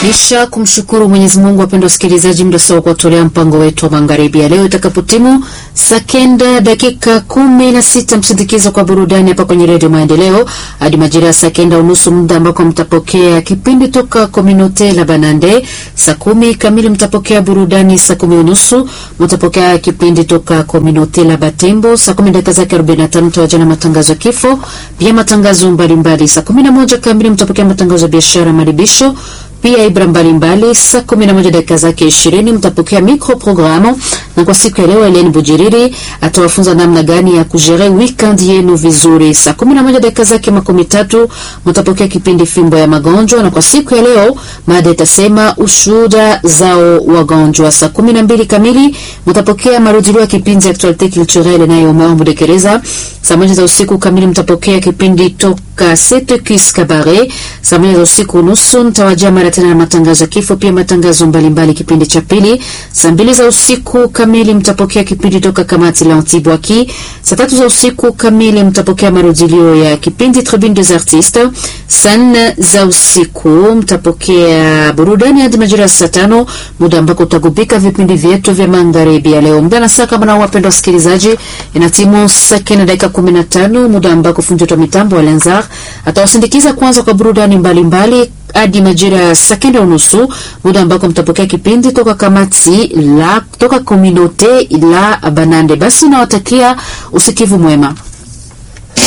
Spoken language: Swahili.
Kisha kumshukuru Mwenyezi Mungu, wapendwa wasikilizaji, muda sawa kuwatolea mpango wetu wa magharibi ya leo itakapotimu saa kenda dakika kumi na sita msindikizo kwa burudani hapa kwenye Redio Maendeleo hadi majira ya saa kenda unusu, muda ambako mtapokea kipindi toka Kominote la Banande. Saa kumi kamili mtapokea burudani, saa kumi unusu mtapokea kipindi toka Kominote la Batembo. Saa kumi dakika zake arobaini na tano mtawajana matangazo ya kifo, pia matangazo mbalimbali. Saa kumi na moja kamili mtapokea matangazo ya biashara, maribisho pia ibra mbalimbali. Saa kumi na moja dakika zake ishirini mtapokea micro programu, na kwa siku ya leo Eleni Bujiriri atawafunza namna gani ya kujere weekend yenu vizuri. Saa kumi na moja dakika zake makumi tatu mtapokea kipindi fimbo ya magonjwa, na kwa siku ya leo mada itasema ushuhuda zao wagonjwa. Saa kumi na mbili kamili mtapokea marudilio ya kipindi Actualite Culturelle nayo Mudekereza. Saa moja za usiku kamili mtapokea kipindi toka Setekis Kabare. Saa moja za usiku nusu mtawajia mara tena na matangazo ya kifo, pia matangazo mbalimbali kipindi cha pili. Saa mbili za usiku kamili mtapokea kipindi toka kamati la Antibwaki. Saa tatu za usiku kamili mtapokea marudilio ya kipindi Tribune des Artistes. Saa nne za usiku mtapokea burudani hadi majira ya saa tano, muda ambako utagubika vipindi vyetu vya magharibi ya leo. Muda na saa kama nao, wapendwa wasikilizaji, inatimu saa kenda dakika kumi na tano, muda ambako fundi wa mitambo wa Lenzar atawasindikiza kwanza kwa burudani mbalimbali hadi majira ya saa kenda unusu, muda ambako mtapokea kipindi toka kamati la toka Kominote la Banande. Basi nawatakia usikivu mwema.